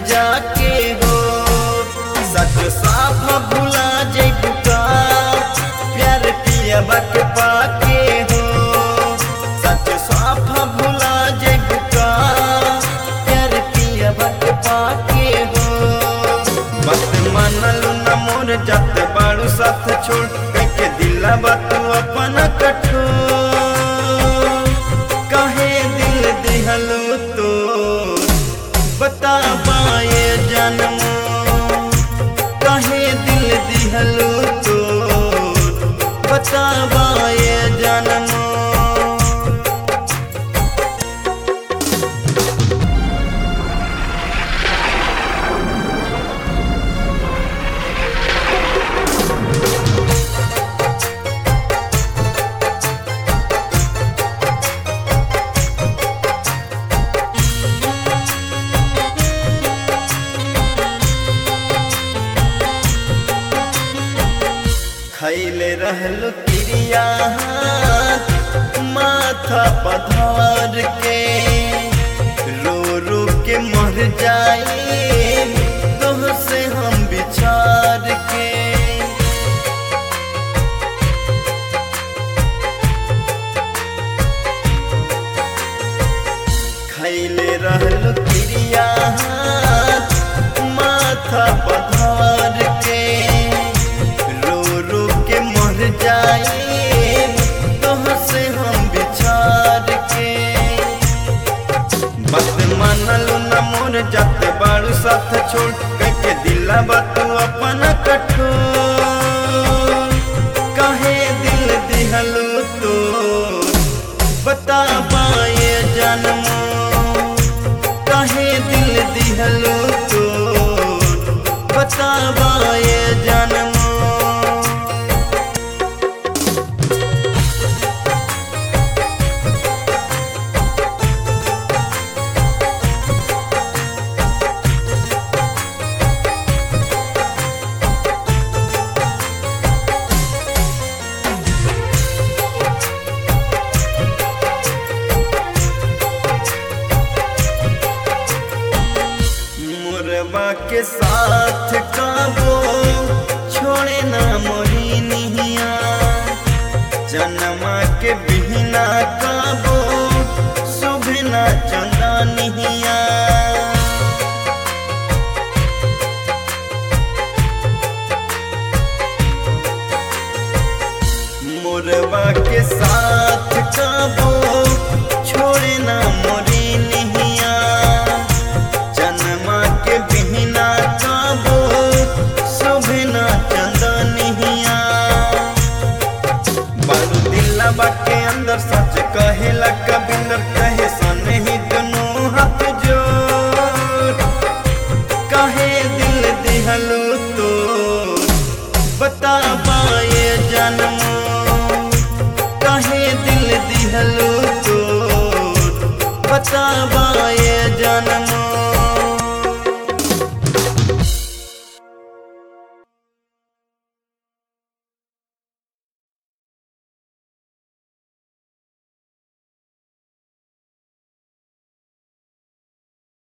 जाके हो सच साफ भुला जइबू का प्यार पियबा के पाके हो सच साफ भुला जइबू का प्यार पियबा के पाके हो बस मानलू न मोर जात बाड़ू साथ छोड़ के दिला तू अपन कठोर काहे दिल दिहलो तो बता पाए जन्म काहे दिल दिहलो तो बता पाए जन्म खैले रहलु क्रिया माथा पधार के रो रो के मर जाए तोह से हम बिछार के खैले रहलु क्रिया माथा पधार के रो रो के मर जाए तोह से हम बिछार के बात मानलू न मोर जात बाड़ू साथ छोड़ के दिला तू अपन कठोर काहे दिल दिहलू तो बता पाए जन्म काहे दिल दिहलू तो बता पाए जन्म मुरबा के साथ काबो छोड़े ना मोरी निहिया जनमा के बिहना काबो सुभना चंदा निहिया मुरबा के साथ काबो छोड़े ना मोरी निहिया जन्मा के बिहना काबो शोभना चंदनिया बारू दिला के अंदर सच कहेला कबिंदर कहे सने ही दोनों हाथ जोड़ काहे दिल दिहलो तो बता पाए जन्म काहे दिल दिहलो तो बता पाए जन्म